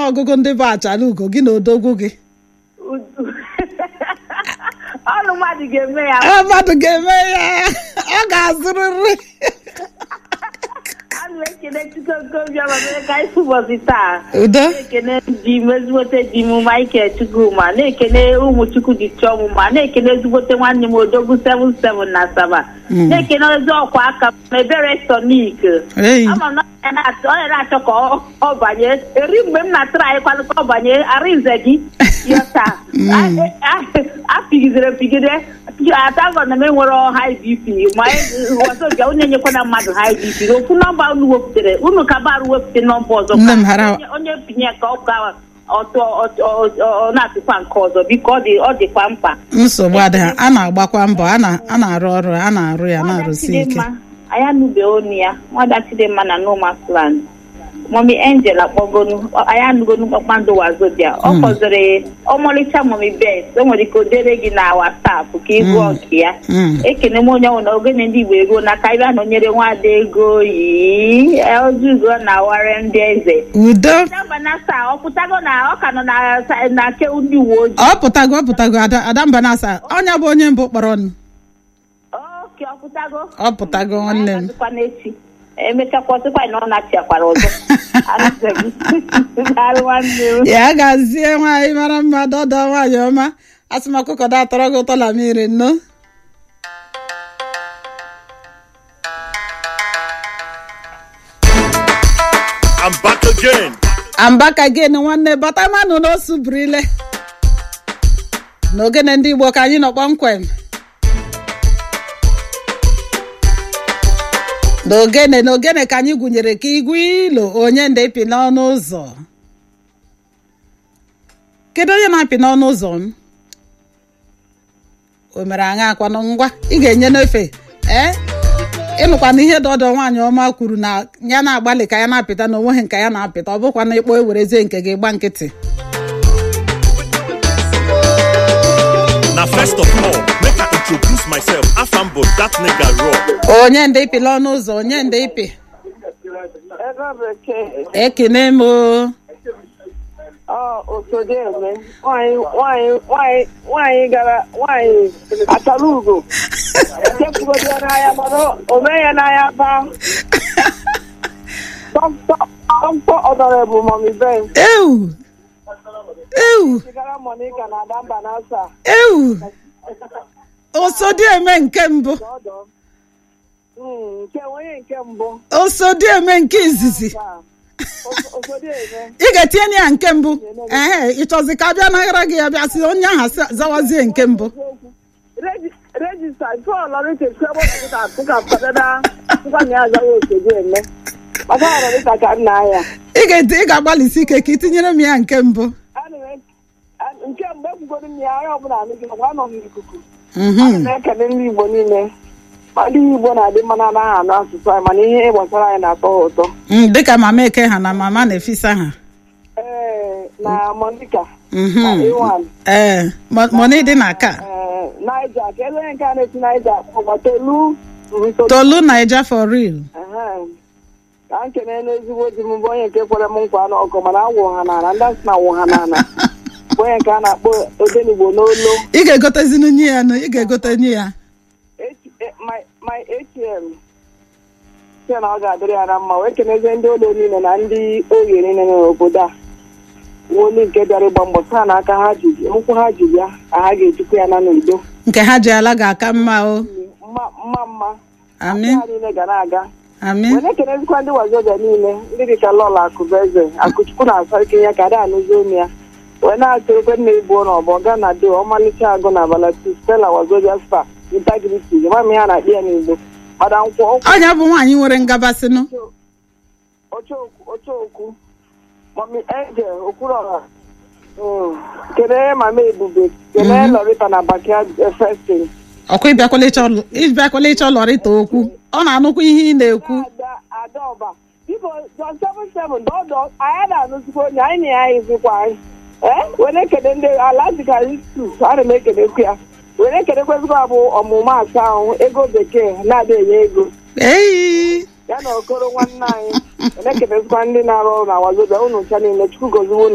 ọnụọgụgụ ndị bụ achala ugo gị na odogwu gị Udu. ọnụ mmadụ ga-eme ya Ee, mmadụ ga-eme ya ọ ga-azụrịrị a na-ekene chukwu obiọma mere ka anyị fụ ụbọchị taa udo na-ekene di m ezigbote di m Michael Chukwuma na-ekene ụmụ chukwu dị chiọmụma na-ekene ezigbote nwanne m odogwu 77 na Asaba Mm. na-ekene ezi ọkwa aka m ebere sonik Ei. ama m na ọ na-achọ ọ na-achọ ka ọ- ọ banye eri mgbe m na-atụrụ anyị kwanụ ka ọ banye arịnze gị yọta Mm. apigidere pigide atagọ na m enwere high bp ma ọzọbịa unu enyekwana mmadụ high bp ofu nọmba unu wepụtara unu ka barụ wepụta nọmba ọzọ Nne ka m hara- onye- onye pinye ka ọ ka ọtụ ọ- ọ- ọ na-atụkwa nke ọzọ biko ọ dị ọ dịkwa mkpa nsogbu adịghị a na-agbakwa mbọ a na- a na-arụ ọrụ a na-arụ ya na-arụsi ike Chidimma, anyị anụbe onu ya nwada Chidimma na nomasland mọmi angel akpọgonu ọ- anyị anụgonu kpakpando wazobia ọ Mm. kpọziri ọmalịcha mọmi bet o nwere ike o dere gị na wasapụ ka ị gụọ Mm. nke ya Mm. ekene m onye ọnwụ na ogene ndị igbo eruo na ka anyị bịa nọnyere nwada ego yi ojugo na ware ndị eze udo Adamba na saa ọ pụtago na ọ ka nọ na sa- na ke ndị uwe ojii ọ pụtago ọ pụtago ada adamba na-asa ọnya bụ onye mbụ kpọrọ nụ oke ọ pụtago ọ pụtago nwanne m Anyị n'echi emechakwa ọsịkwa na ọ na-achịakwara ọzọ Arụsịghị. Daalụ nwanne m ya gazie nwaanyị mara mma dọdọ nwaanyị ọma asịmakụkọ da atọrọ gị ụtọ la mmiri nno I'm back again. ambaka gin nwanne batamanụ n'osu burile n'ogene ndị igbo ka anyị nọ kpọmkwem n'ogene n'ogene ka anyị gụnyere ka igwe ilo onye ndị pi n'ọnụ ụzọ kedu onye na-apị n'ọnụ ụzọ m o mere aṅa akwanụ ngwa ị ga-enye n'efe ee ịnụkwana ihe dọdọ nwaanyị ọma kwuru na ya na-agbalị ka ya na-apịta na onweghị nke ya na-apịta ọ bụkwa na ịkpọ ewerezie nke gị gba nkịtị Now, first of all, make I introduce myself. Afambo, that nigga raw. onye ndị ịpị n'ọnụ ụzọ onye ndị ịpị ebe bekee ekene m o ọ osodeme nwanyị nwanyị nwanyị nwanyị gara nwanyị atara ugo echefugodi ya n'anya mana o mee ya n'anya baa dọkịta ọdọrebụ mọmi ben ewu ewu zigara monika na adamba na asa ewu osodi eme nke mbụ ọdọ Mm, nke onye nke mbụ osodi eme nke izizi taa osodeme ị ga-etinye ya nke mbụ ee ịchọzi ka a bịa naghara gị ya bịa sị onye ahụ sa- zawazie nke mbụ regista tụọlọrịta ebe atụka fadada nkwanye ya azaghị osodo eme maka ọrọrịta ka nna ya ị ga-eti ị ga-agbalịsi ike ka ị tinyere m ya nke mbụ Ana m e- a- nke mgbe ekwugoro m ya onye ọbụla anụ gị makwa anọ m n'ikuku Mhm. ana m ekele ndị igbo niile ma ndị igbo na-adị mma na anaghị anụ asụsụ anyị mana ihe gbasara anyị na-atọ ha ụtọ Mm, dịka mama eke ha na mama na-efisa ha ee na monika Mhm. na iwan ee mo- moni dị na ka ee naija ka ebe onye nke a na-esi naija ọgba tolu mhm, Tolu. tolu naija for real Ehe. ka m kene n'ezigbo di m bụ onye nke kwere m nkwa n'ọgụ mana awụ ha n'ala ndị asị na awụ ha n'ala bụ onye nke a na-akpọ odenigbo n'olo ị ga-egotezinu nye ya nụ ị ga-egote nye ya H- eh, my my atm sị na ọ ga-adịrị ya na mma wee kenezie ndị ụlọ niile na ndị oge niile nọ n'obodo a woli nke bịara ịgba mbọ saa na aka ha ji nkwụ ha ji bịa ka ha ga-ejikwa ya na n'udo nke ha ji ala ga-aka mma o mma mma mma amin ha niile ga na-aga amin wee na-ekenezikwa ndị wazobia niile ndị dịka lọla akụbeze akụchukwu na-asa ike ya ka ada anụzi olu ya wee na-atụ ekwe nna igbo na ọbọ ga na do ọmalịcha agụ na abalati stela wazobia spa integrity mami ha na-akpị ya n'igbo mada nkwụ ọnya bụ nwaanyị nwere ngabasịnụ ocheokwu ocheokwu mami angel okwurọha Mm. kelee mama ebube kelee lorita na bakia festin ọkwa ịbịakwala ịchọ ịbịakwala ịchọ lọrịta okwu ọ na-anụkwa ihe ị na-ekwu ada adaọba biko john seven seven dọdọ anyị na-anụzikwa onye anyị na ya ezikwa anyị ee were ekele ndị ala dịka istus ana m ekelekwu ya were ekelekwezikwa bụ ọmụmụ asa ahụ ego bekee na-adị enye ego eyi ya na okoro nwanne anyị were ekelezikwa ndị na-arụ ọrụ na wazobia unu ncha niile chukwu goziwo unu